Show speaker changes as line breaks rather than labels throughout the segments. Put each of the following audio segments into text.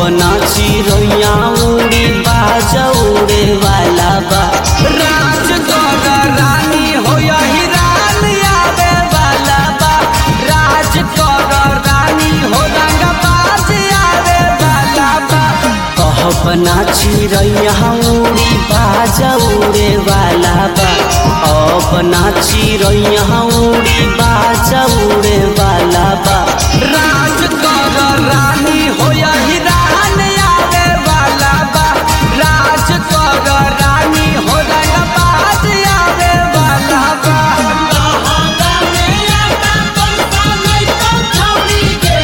अपना चिड़ैया उड़ी बाजा उड़े वाला बा राज कर रानी हो यही रान आवे वाला बा राज कर रानी हो रंग बाज आवे वाला बा अपना चिड़ैया उड़ी बाजा उड़े वाला बा अपना चिड़ैया उड़ी बाजा उड़े वाला बा राज कर रानी हो यही रान आवे वाला बा राज कर रानी हो रंग बाज आवे वाला बा
लहंगा में आटा कंसा नहीं तो छौरी के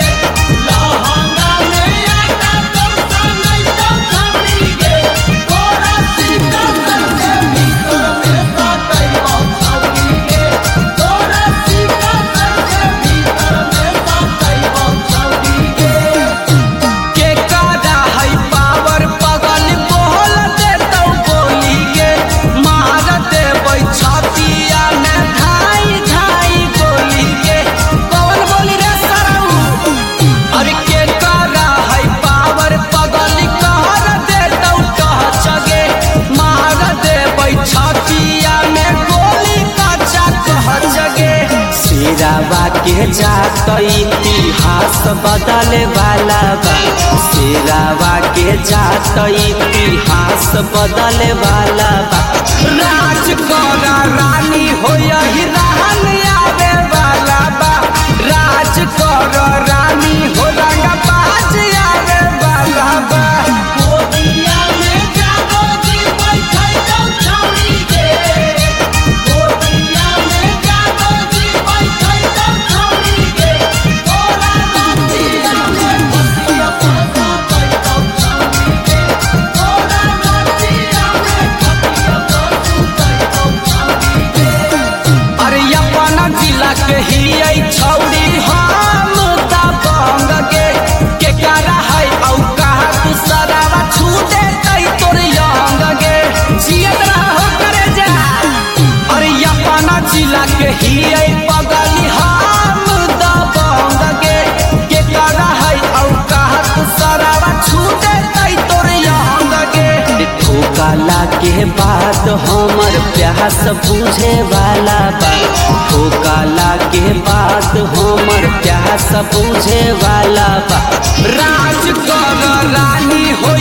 लहंगा में आटा कंसा नहीं तो छौरी के तोरा सीता करके भीतर में सटई हो छौरी के तोरा सीता करके भीतर में सटई हो छौरी के
के कादा है पावर पगल बोल दे तो बोली के मार दे छतिया में धाई धाई बोली के कौन बोली रे सराऊ अरे के कादा है पावर पगल कहर दे तो कह चगे मार दे छतिया में गोली कच्चा कह जगे शेरावा के जात इतिहास बदले वाला बा शेरावा के जात इतिहास बदले वाला बा राज कर रानी हो यही रान आवे वाला बा राज कर रानी हो रंग बाज आवे वाला बा
गोदिया में जागो जी बैठै तो छौरी के गोदिया में जागो जी बैठै तो छौरी के तोरा नदिया में बसिया पसा तो छौरी के तोरा नदिया में बसिया पसा तो छौरी के
अरे अपना जिला के ही आई छौड़ी हम ता बंग के के करा है औ कहा तू सरावा छूटे तई तोर यंग के जियत रहो करे जा अरे अपना जिला के ही आई पगली हम ता बंग के के करा है औ कहा तू सरावा छूटे तई तोर यंग के ठोकाला के बाद हमर प्यास बुझे वाला बा ठोकाला के बाद हमर प्यास बुझे वाला बा राज कर रानी हो